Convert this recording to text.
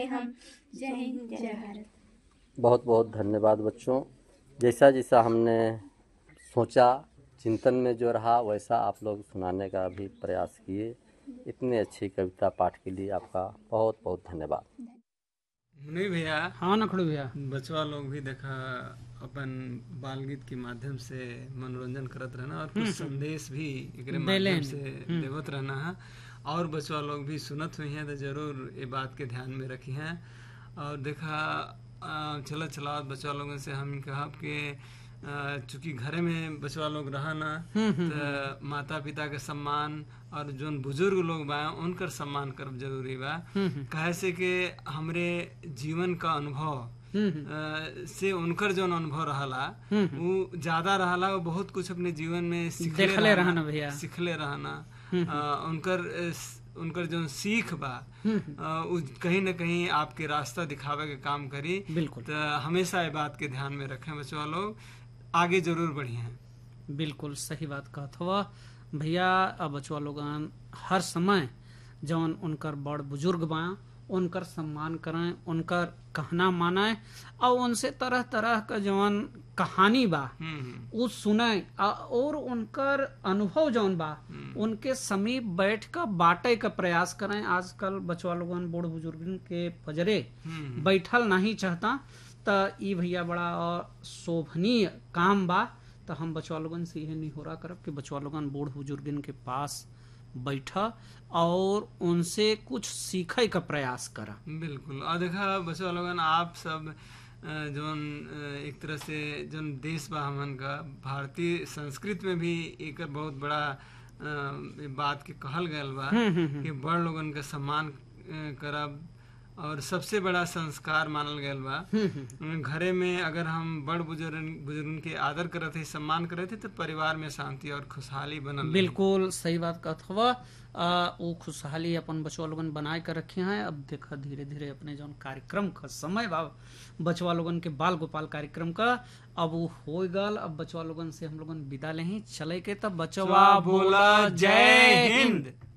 हम जय हिंद जय भारत बहुत बहुत धन्यवाद बच्चों जैसा जैसा हमने सोचा चिंतन में जो रहा वैसा आप लोग सुनाने का भी प्रयास किए इतनी अच्छी कविता पाठ के लिए आपका बहुत बहुत धन्यवाद नहीं भैया हाँ नखड़ू भैया बचवा लोग भी देखा अपन बाल गीत के माध्यम से मनोरंजन करत रहना और कुछ संदेश भी एकरे माध्यम से देवत रहना है और बचवा लोग भी सुनत हुई हैं तो जरूर ये बात के ध्यान में रखी हैं और देखा अ, चलत चलावत बचवा लोगों से हम कहा कि अ, चूंकि घरे में बचवा लोग रहा ना तो माता पिता के सम्मान और जोन बुजुर्ग लोग बा उनकर सम्मान करब जरूरी बा काहे से कि हमरे जीवन का अनुभव अ, से उनकर जोन अनुभव रहला वो ज्यादा रहला वो बहुत कुछ अपने जीवन में सीखले देखले रहना भैया। सीखले रहना अ, उनकर अ, स- उनकर जो सीख बा अ, उ कहीं न कहीं आपके रास्ता दिखावे के काम करी बिल्कुल तो हमेशा ये बात के ध्यान में रखें बच्चों लोग आगे जरूर बढ़िए बिल्कुल सही बात कहत हुआ भैया अब बचवा लोगन हर समय जौन उनकर बड़ बुजुर्ग बा उनकर सम्मान करें उनकर कहना माने और उनसे तरह तरह का जौन कहानी बा हम्म वो सुने आ- और उनकर अनुभव जौन बा उनके समीप बैठ कर बांटे का प्रयास करें आजकल बचवा लोगन बूढ़ बुजुर्गन के पजरे हम्म बैठल नहीं चाहता त ई भैया बड़ा शोभनीय काम बा तो हम बचवा लोगन से यह निहोरा करब कि बचवा लोगन बूढ़ बुजुर्गन के पास बैठ और उनसे कुछ सीखे का प्रयास करा बिल्कुल और देखा बच्चों लोगन आप सब अ, जोन अ, एक तरह से जोन देश बा हमन का भारतीय संस्कृत में भी एक बहुत बड़ा अ, बात के कहल गयल बा कि बड़ लोगन का सम्मान अ, करब और सबसे बड़ा संस्कार मानल गयल बा घरे में अगर हम बड़ बुजुर्ग बुजुर्गन के आदर करत है सम्मान करत है तो परिवार में शांति और खुशहाली बनल रही। बिल्कुल सही बात कहत हुआ आ, वो खुशहाली अपन बचवा लोगन बनाए कर रखे हैं अब देखा धीरे धीरे अपने जौन कार्यक्रम का समय बा बचवा लोगन के बाल गोपाल कार्यक्रम का अब वो हो गल अब बचवा लोगन से हम लोगन विदा लेही चले के तब बचवा बोला जय हिंद